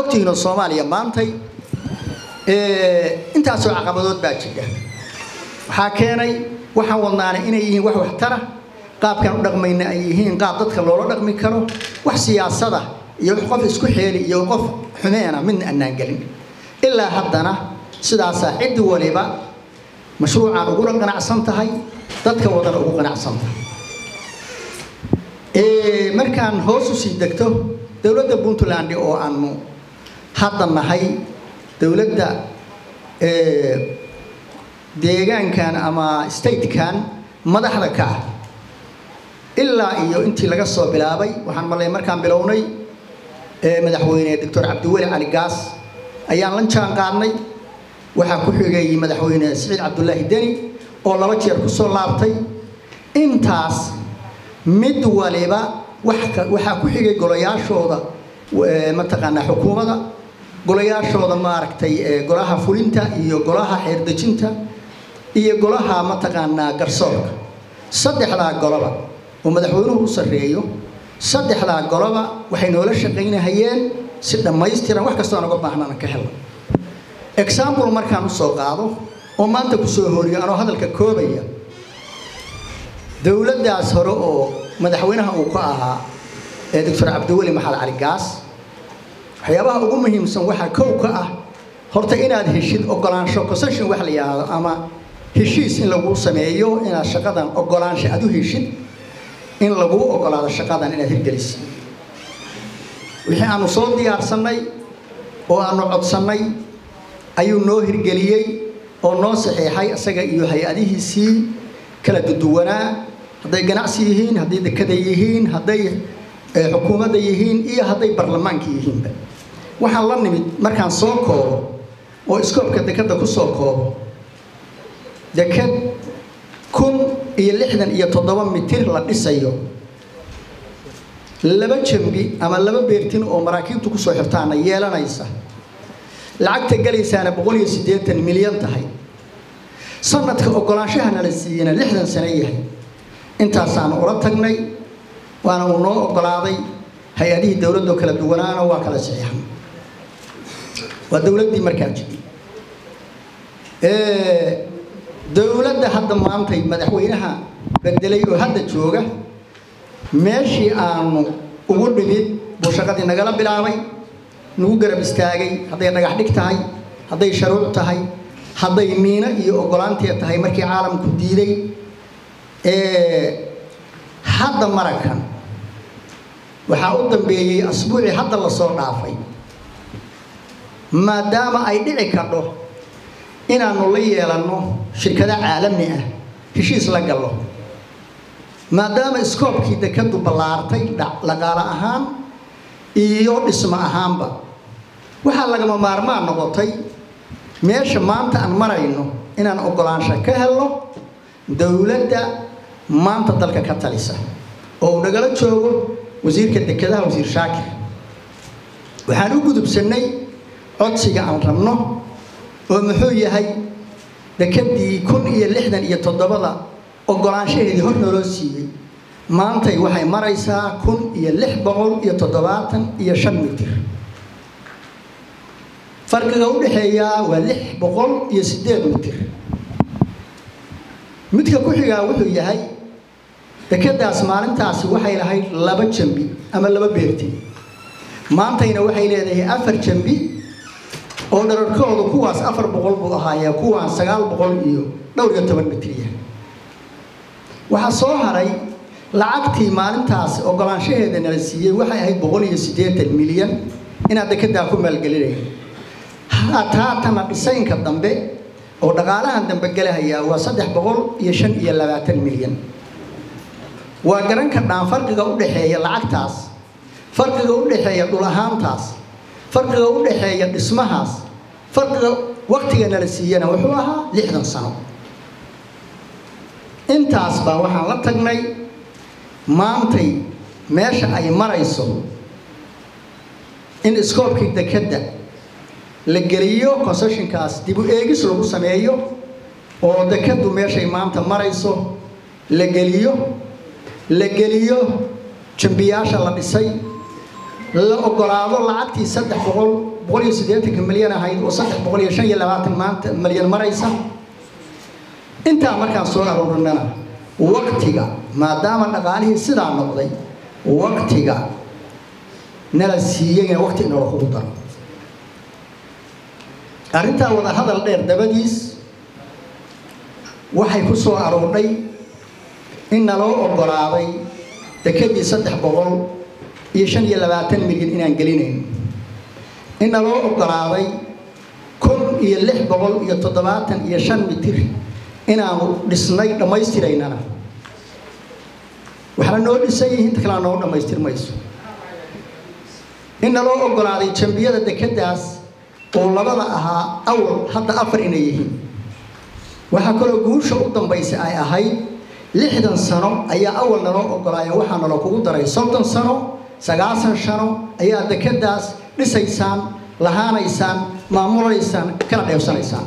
ogtihiinoo soomaaliya maantay intaasoo caqabadood baa jira waxaa keenay waxaan wadnaana inay yihiin wax waxtara qaabkaan u dhaqmayna ay yihiin qaab dadka loola dhaqmi karo wax siyaasada iyo qof isku xeeli iyo qof xumeena midna annaan gelin ilaa haddana sidaasaa ciddi waliba mashruucaan uguna qanacsan tahay dadka wadana ugu qanacsan tahay markaan hoos u sii degto dowladda puntland oo aanu hadda nahay dowladda deegaankan ama statekan madaxda ka ah ilaa iyo intii laga soo bilaabay waxaan malay markaan bilownay madaxweyne doctor cabdiweli cali gaas ayaan la jaan qaadnay waxaa ku xigay madaxweyne siciid cabdulaahi deni oo laba jeer ku soo laabtay intaas mid waliba waxaa ku xigay golayaashooda mataqaanaa xukuumadda golayaashooda maaragtay golaha fulinta iyo golaha xeerdejinta iyo golaha mataqaanaa garsoorka saddexdaa goloba oo madaxweynuhu u sarreeyo saddexdaa goloba waxay noola shaqaynahayeen si dhammaystiran wax kastoo aan uga baahnana ka helo example markaan usoo qaado oo maanta kusoo horiyo anoo hadalka koobaya dowladdaas hore oo madaxweynaha uu ka ahaa ee doctor cabdiweli maxamed cali gaas waxyaabaha ugu muhiimsan waxaa kow ka ah horta inaad heshid ogolaansho concession wax la yidhaahdo ama heshiis in lagu sameeyo inaad shaqadan ogolaansho aad u heshid in laguu ogolaado shaqadan inaad hirgelisid wixii aanu soo diyaarsannay oo aanu codsannay ayuu noo hirgeliyey oo noo saxiixay isaga iyo hay-adihiisii kala duduwanaa hadday ganacsi yihiin hadday dekada yihiin hadday xukuumadda yihiin iyo hadday baarlamaanka yihiinba waxaan la nimid markaan soo koobo oo iskoobka dekadda ku soo koobo dekad kun iyo lixdan iyo toddoba mitir la dhisayo laba jambi ama laba beertin oo maraakiibtu kusoo xirtaana yeelanaysa lacagta galaysaana boqol iyo siddeetan milyan tahay sanadka ogolaanshaha nala siiyena lixdan sano yahay intaasaanu ula tagnay waana uu noo ogolaaday hay-adihii dowladdo kala duwanaana waa kala saxiixan waa dowladdii markaa jiri dowladda hadda maantay madaxweynaha bedelay oo hadda jooga meeshii aanu ugu dhimid buu shaqadii nagala bilaabay nagu garab istaagay hadday dhagax dhig tahay hadday sharuuc tahay hadday miino iyo ogolaanteed tahay markii caalamku diiday hadda marakan waxaa u dambeeyey asbuucii hadda lasoo dhaafay maadaama ay dhici kadho inaanu la yeelanno shirkado caalami ah heshiis la gallo maadaama iskoobkii dekadu ballaartay dhaqaale ahaan iyo dhismo ahaanba waxaa lagama maarmaan noqotay meesha maanta aan marayno inaan ogolaansho ka helno dowladda maanta dalka ka talisa oo uu nagala joogo wasiirka dekedaha wasiir shaakir waxaan u gudubsannay codsiga aan rabno oo muxuu yahay dekedii kun iyo lixdan iyo toddobada ogolaanshaheedii hor naloo siiyey maantay waxay maraysaa kun iyo lix boqol iyo toddobaatan iyo shan mitir farqiga u dhexeeyaa waa lix boqol iyo siddeed mitir midka ku xigaa wuxuu yahay dekedaas maalintaasi waxay lahayd laba jambi ama laba beerti maantayna waxay leedahay afar jambi oo dhararkoodu kuwaas afar boqol buu ahaayee kuwaan sagaal boqol iyo dhowr iyo toban mitriya waxaa soo haray lacagtii maalintaas ogolaanshaheeda nala siiyey waxay ahayd boqol iyo siddeetan milyan inaad dekedaa ku maalgelinaya haataatana dhisaynka dambe oo dhaqaalahan dambe galahayaa waa saddex boqol iyo shan iyo labaatan milyan waa garanka dhaan farqiga u dhexeeya lacagtaas farqiga u dhexeeya dhul ahaantaas farqiga u dhexeeya dhismahaas farqiga waktiga nala siiyana wuxuu ahaa lixdan sano intaas baa waxaan la tagnay maantay meesha ay marayso in iskoobkii dekedda la geliyo concessionkaas dib u eegis lagu sameeyo oo dekeddu meeshay maanta marayso la geliyo la geliyo jambiyaasha la dhisay la ogolaado lacagtii saddex boqol boqol iyo siddeetanka milyan ahayd oo saddex boqol iyo shan iyo labaatan maanta milyan maraysa intaa markaan soo aruurinana waktiga maadaama dhaqaalihii sidaa noqday waktiga nala siiyeyna wakti inala kugu daro arrintaa wada hadal dheer dabadiis waxay ku soo aroordhay in naloo ogolaaday dekedii saddex boqol iyo shan iyo labaatan milyan inaan gelinayn in naloo ogolaaday kun iyo lix boqol iyo toddobaatan iyo shan mitir inaanu dhisnay dhammaystiraynana waxna noo dhisan yihiin inta kalena noo dhammaystir mayso in naloo ogolaaday jambiyada dekeddaas oo labada ahaa awal hadda afar inay yihiin waxaa kaloo guusha u dambaysa ay ahayd lixdan sano ayaa awal naloo ogolaaya waxaa nalo kugu daray soddon sano sagaasan sano ayaa dekeddaas dhisaysaan lahaanaysaan maamulaysaan kala dheebsanaysaan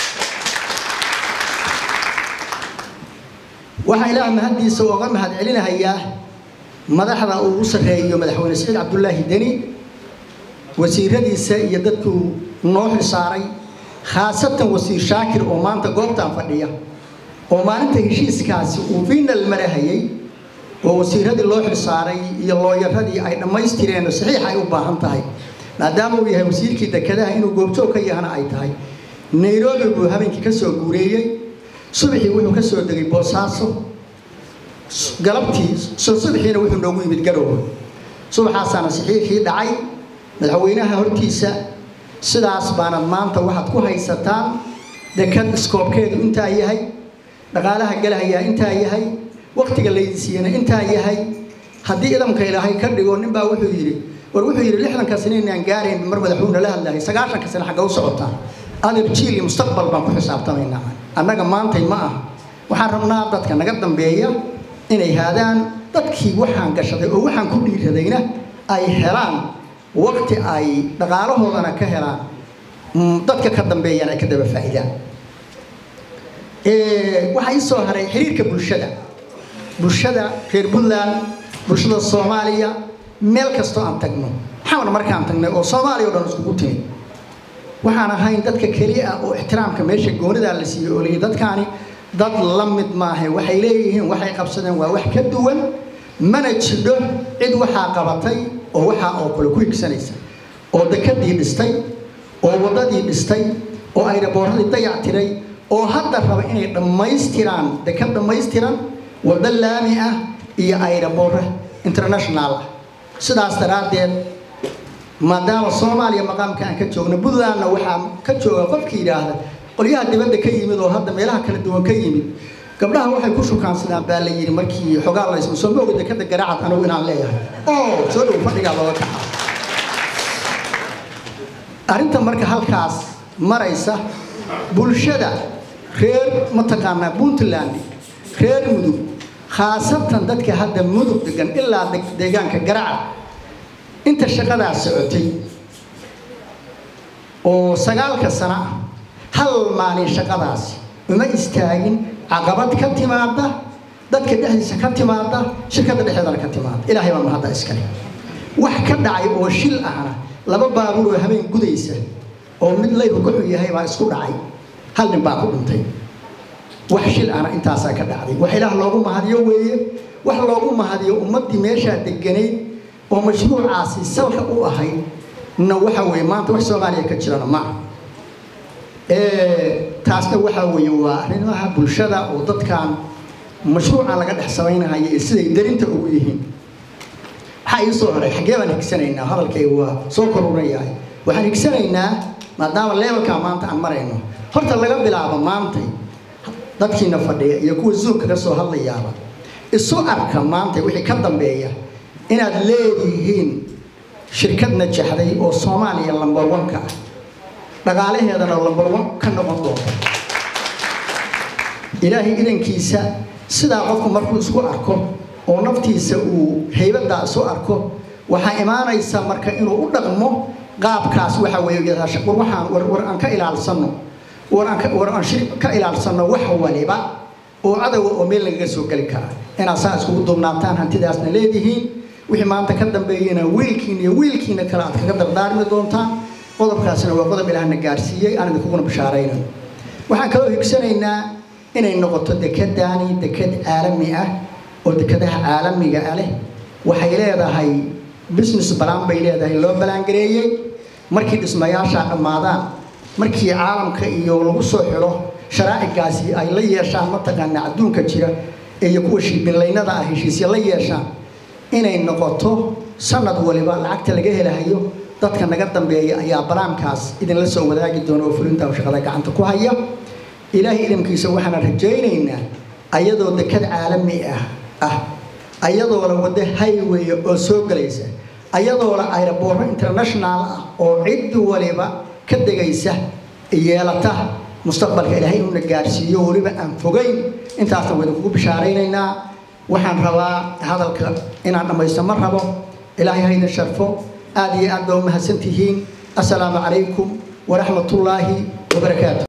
waxaa ilaah mahaddiisa ooga mahad celinahayaa madaxda uu u sarreeyo madaxweyne saciid cabdulaahi deni wasiiradiisa iyo dadkuu noo xilsaaray khaasatan wasiir shaakir oo maanta goobtan fadhiya oo maalinta heshiiskaasi uu final marahayay oo wasiiradii loo xilsaaray iyo looyaradii ay dhammaystireen saxiix ay u baahan tahay maadaama uu yahay wasiirkii dekedaha inuu goobjoog ka yahana ay tahay nairobi buu habeenkii ka soo guureeyey subaxii wuxuu ka soo degay boosaaso galabtii subaxiina wuxuu noogu yimid garoowe subaxaasaana saxiixii dhacay madaxweynaha hortiisa sidaas baana maanta waxaad ku haysataan dekad iskoobkeedu intaa yahay dhaqaalaha galahayaa intaa yahay waktiga laydisiiyana intaa yahay haddii idamka ilaahay ka dhigo ninbaa wuxuu yidhi war wuxuu yidhi lixdanka sano inaan gaarayn mar madaxweyne la hadlahay sagaashanka sano xagga u socotaa adeer jiil iyo mustaqbal baan ku xisaabtamaynaa annaga maantay ma ah waxaan rabnaa dadka naga dambeeya inay haadaan dadkii waxaan gashaday oo waxaan ku dhiiradayna ay helaan wakti ay dhaqaalahoodana ka helaan dadka ka dambeeyana ay ka daba faa'iidaan waxaa ii soo haray xiriirka bulshada bulshada reer puntland bulshada soomaaliya meel kastoo aan tagno maxaana markaan tagnay oo soomaaliya o dhan iskugu timid waxaan ahayn dadka keliya ah oo ixtiraamka meesha goonidaa la siiyey oo leeyahy dadkaani dad la mid maahe waxay leeyihiin waxay qabsadeen waa wax ka duwan mana jidho cid waxaa qabatay oo waxaa oo kale ku higsanaysa oo dekadii dhistay oo waddadii dhistay oo ayraboorradii dayac tiray oo hadda raba inay dhammaystiraan dekad dhammaystiran waddo laami ah iyo ayraboorre international ah sidaas daraaddeed maadaama soomaaliya maqaamka aan ka joogno puntlandna waxaa ka jooga qofka yidhaahda qolyaha dibadda ka yimid oo hadda meelaha kala duwan ka yimid gabdhaha waxay ku shukaansadaan baa la yidhi markii xogaa laysma soo ma oga dekada garaacad anigu inaan leeyahay oo soo dhow fadhigaa looga kaca arrinta marka halkaas maraysa bulshada reer mataqaanaa puntland reer mudug khaasatan dadka hadda mudug degan ilaa deegaanka garacad inta shaqadaas socotay oo sagaalka sana ah hal maalin shaqadaasi uma istaagin caqabad ka timaada dadka dhexdiisa ka timaada shirkadda dhexeedana ka timaada ilaahay baa mahadda iskale wax ka dhacay oo shil ahna laba baabuur oo habeen gudaysa oo mid layru ka xun yahay baa isku dhacay hal nin baa ku dhintay wax shil ahna intaasaa ka dhacday wax ilaah loogu mahadiyo weeye wax loogu mahadiyo ummaddii meeshaa deganayd oo mashruucaasi salka u ahayd na waxa weeye maanta wax soomaaliya ka jirana maaha taasna waxa weeye waa arrimaha bulshada oo dadkan mashruucan laga dhex samaynayo ee siday darinta ugu yihiin waxaa ii soo haray xaggee baan higsanaynaa hadalkayga waa soo korunayahay waxaan higsanaynaa maadaama levelkaa maanta aan marayno horta laga bilaabo maantay dadkiina fadhiya iyo kuwa zoomka ka soo hadlayaaba isu arka maanta wixii ka dambeeya inaad leedihiin shirkad najaxday oo soomaaliya lambar one-ka ah dhaqaalaheedana lambar one ka noqon doonta ilaahay idankiisa sidaa qofku markuu isku arko oo naftiisa uu haybadaa isu arko waxaa imaanaysa marka inuu u dhaqmo qaabkaas waxa weeye war waxaan war war aan ka ilaalsano war aan war aan shir ka ilaalsano wax waliba oo cadowga oo meel lagaga soo geli kara inaad saa iskugu duubnaataan hantidaasna leedihiin wixii maanta ka dambeeyana wiilkiina iyo wiilkiina kale aad kaga dardaarmi doontaan qodobkaasina waa qodob ilaahna gaarsiiyey aan idinkuguna bishaaraynayo waxaan kaloo higsanaynaa inay noqoto dekedani deked caalami ah oo dekadaha caalamiga ah leh waxay leedahay business balaan bay leedahay loo balaangareeyey markii dhismayaasha dhammaadaan markii caalamka iyo lagu soo xiro sharaacigaasi ay la yeeshaan mataqaana adduunka jira iyo kuwa shiibinlaynada ah heshiisya la yeeshaan inay noqoto sanad waliba lacagta laga helahayo dadka naga dambeeya ayaa balaamkaas idinla soo wadaagi doona oo fulinta shaqada gacanta ku haya ilaahay idamkiisa waxaana rajaynaynaa ayadoo dekad caalami ah ah ayadoo la wado highway oo soo gelaysa ayadoo la aeroboorro international ah oo cid waliba ka degaysa yeelata mustaqbalka ilaahay inuna gaarsiiyo weliba aan fogayn intaasna waa idinkugu bishaaraynaynaa waxaan rabaa hadalka inaan dhammaysto ma rabo ilaahay ha idin sharfo aad iyo aad baa u mahadsantihiin assalaamu calaykum waraxmatullaahi wabarakaatu